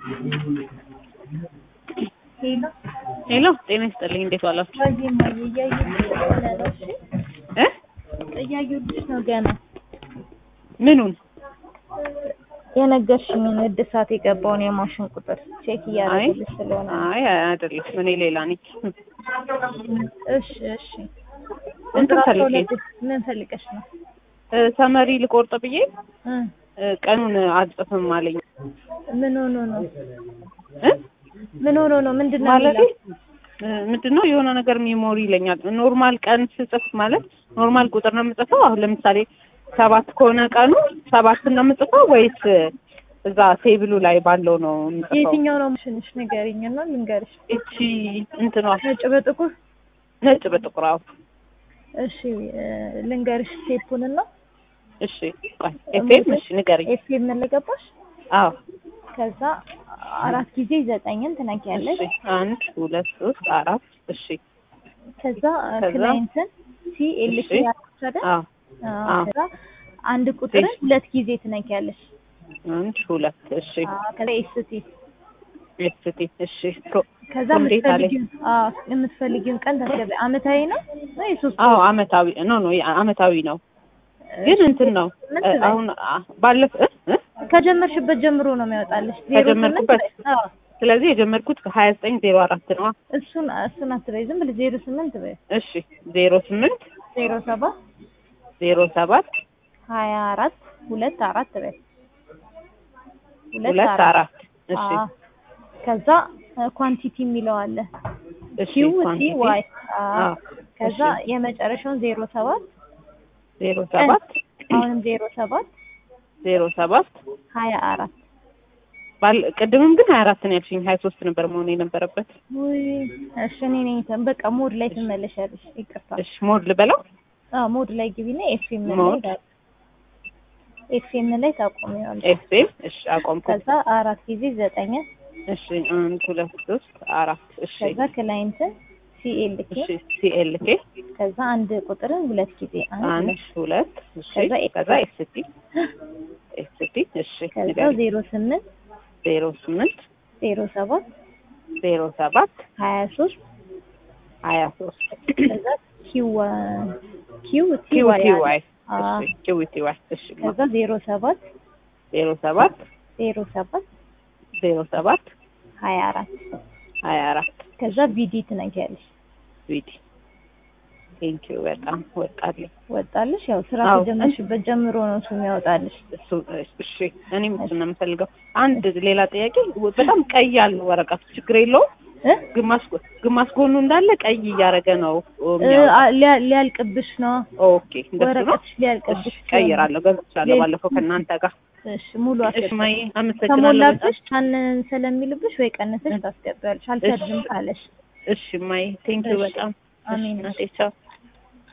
ሄሎ ሄሎ ጤና ይስጥልኝ። እንዴት ዋላችሁ? ዋዬ ማዬ እያየሁልሽ ገና ነው። እሺ እ እያየሁልሽ ነው ገና ምኑን? የነገርሽኝን እድሳት የገባውን የማሽን ቁጥር ቼክ አይ እያደረግልሽ ስለሆነ አይ አይደለም፣ እኔ ሌላ ነኝ። እሺ እሺ እንትን ቁጥር ፈልጌ አስራ ሁለት ምን ፈልገሽ ነው እ ሰመሪ ልቆርጥ ብዬ እ እ ቀኑን አልጽፍም አለኝ ምን ሆኖ ነው እ ምን ሆኖ ነው ምንድን ነው ማለቴ የሚለው እ ምንድን ነው የሆነ ነገር ሚሞሪ ይለኛል። ኖርማል ቀን ስጽፍ ማለት ኖርማል ቁጥር ነው የምጽፈው። አሁን ለምሳሌ ሰባት ከሆነ ቀኑ ሰባት ነው የምጽፈው ወይስ እዛ ቴብሉ ላይ ባለው ነው የምጽፈው? የትኛው ነው ማሽንሽ ንገሪኝ እና ልንገርሽ እቺ እንትኗ ነጭ በጥቁር ነጭ በጥቁር አዎ። እሺ እ ልንገርሽ ቴፑን እና እሺ ቆይ ኤፍኤም እሺ ንገሪኝ። ኤፍኤም ለገባሽ አዎ ከዛ አራት ጊዜ ዘጠኝን ትነኪያለሽ እሺ አንድ ሁለት ሶስት አራት እሺ ከዛ ከዛ? ክላይንትን ሲ ኤልሲ እሺ። ያልኩሽ አይደል? አዎ አዎ። አዎ። ከዛ አንድ ቁጥርን እሺ። ሁለት ጊዜ ትነኪያለሽ። አንድ ሁለት እሺ አዎ። ከዛ ኤስቲ ኤስቲ እሺ ፕሮ ከዛ እንዴት አለኝ? የምትፈልጊውን አዎ የምትፈልጊውን ቀን ታስገቢ። አመታዊ ነው ነው የሶስት አዎ አመታዊ ኖ ኖ አመታዊ ነው ግን እንትን ነው ምን እ ትበይ? አሁን አ- ባለፈ እ እ ከጀመርሽበት ጀምሮ ነው የሚያወጣልሽ። ዜሮ ከጀመርኩበት? ስምንት በይ። አዎ ስለዚህ የጀመርኩት ከሀያ ዘጠኝ ዜሮ አራት ነው እሱን እሱን አትበይ፣ ዝም ብለሽ ዜሮ ስምንት በይ። እሺ ዜሮ ስምንት ዜሮ ሰባት ዜሮ ሰባት ሀያ አራት ሁለት አራት በይ። ሁለት አራት እሺ አዎ። ከዛ ኳንቲቲ የሚለው አለ እሺ ኪው ቲ ኳንቲቲ ዋይ አዎ ከዛ የመጨረሻውን ዜሮ ሰባት ዜሮ ሰባት አሁንም ዜሮ ሰባት ዜሮ ሰባት ሀያ አራት ባል ቅድምም ግን ሀያ አራት ነው ያልሽኝ ሀያ ሶስት ነበር መሆን የነበረበት ውይ እሺ እኔ ነኝ እንትን በቃ ሞድ ላይ ትመለሻለሽ ይቅርታ እሺ ሞድ ልበላው አዎ ሞድ ላይ ግቢና ኤፍኤም ላይ ሞድ። ኤፍኤም ላይ ታቆሚዋለሽ ኤፍኤም እሺ አቆምኩ ከዛ አራት ጊዜ ዘጠኝ እሺ አንድ ሁለት ሶስት አራት እሺ ከዛ ክላይንትን ሲኤልኬ እሺ ሲኤልኬ ከዛ አንድ ቁጥርን ሁለት ጊዜ አንድ አንድ ሁለት ሁለት እሺ ከዛ ከዛ ኤስቲ ኤስቲ እሺ ከዛ ንገሪኝ። ዜሮ ስምንት ዜሮ ስምንት ዜሮ ሰባት ዜሮ ሰባት ሀያ ሶስት ሀያ ሶስት ከዛ ኪው ኪው ቲ ኪው ዋይ ቲ አለ። ዋይ አዎ። እሺ ኪው ቲ ዋይ እሺ ከዛ ዜሮ ሰባት ዜሮ ሰባት ዜሮ ሰባት ዜሮ ሰባት ሀያ አራት ሀያ አራት ከዛ ቪዲ ትነጊያለሽ። ቪዲ ቴንኪው በጣም ወጣልኝ ወጣልሽ። ያው ስራ አዎ። ከጀመርሽበት ጀምሮ ነው እሱ የሚያወጣልሽ። እሱ እሺ እኔም እሱ ነው የምፈልገው አንድ ሌላ ጥያቄ በጣም ቀይ ያለው ወረቀቱ ችግር የለውም እ? ግማሽ ጎ- ግማሽ ጎኑ እንዳለ ቀይ እያደረገ ነው እ፣ የሚያወጣው። አ- ሊያ- ሊያልቅብሽ ነው ኦኬ እንደሱ ነው ወረቀትሽ ሊያልቅብሽ እሺ ቀይራለሁ ገዝቻለሁ ሌል- ባለፈው ከእናንተ ጋር እሺ ሙሉ እሺ አስገቢ። ማይ አመሰግናለሁ በጣም ከሞላብሽ ቻንን ስለሚልብሽ ወይ ቀንሰሽ ታስገቢያለሽ። አልሰድም ካለሽ እሺ ማይ ቴንኪው እሺ። በጣም አሜን። እሺ እናቴ ቻው